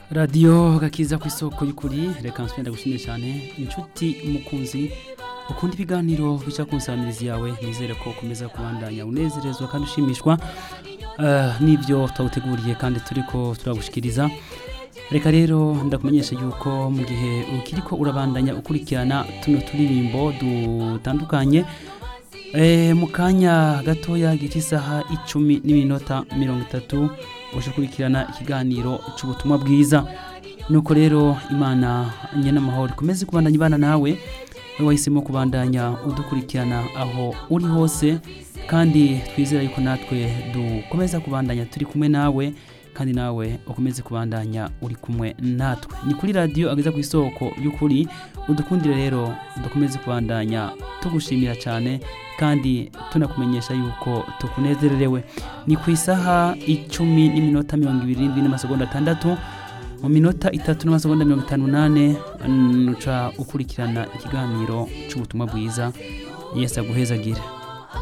radiyo gakiza ku isoko y'ukuri reka nsubira gushimira cyane inshuti mukunzi ukunda ibiganiro bica ku nsamirizi yawe nizere ko ukomeza kubandanya unezerezwa kandi ushimishwa eh, n'ibyo twawuteguriye kandi turi ko turagushikiriza reka rero ndakumenyesha yuko mu gihe ukiri ko urabandanya ukurikirana tuno turirimbo dutandukanye Eh, mu kanya gatoya gica isaha icumi n'iminota mirongo itatu uje kurikirana ikiganiro cy'ubutumwa bwiza nuko rero imana nyenamahoro ikomeze kubandanya ibana nawe we wahisemo kubandanya udukurikirana aho uri hose kandi twizera yuko natwe dukomeza kubandanya turi kumwe nawe kandi nawe ukomeze kubandanya uri kumwe natwe ni kuri radiyo ageza ku isoko y'ukuri udukundire rero dukomeze kubandanya tugushimira cyane kandi tunakumenyesha yuko tukunezererewe ni ku isaha icumi n'iminota mirongo ibiri n'indwi n'amasegonda atandatu mu minota itatu n'amasegonda mirongo itanu n'ane nuca ukurikirana ikiganiro cy'ubutumwa bwiza yesu aguhezagire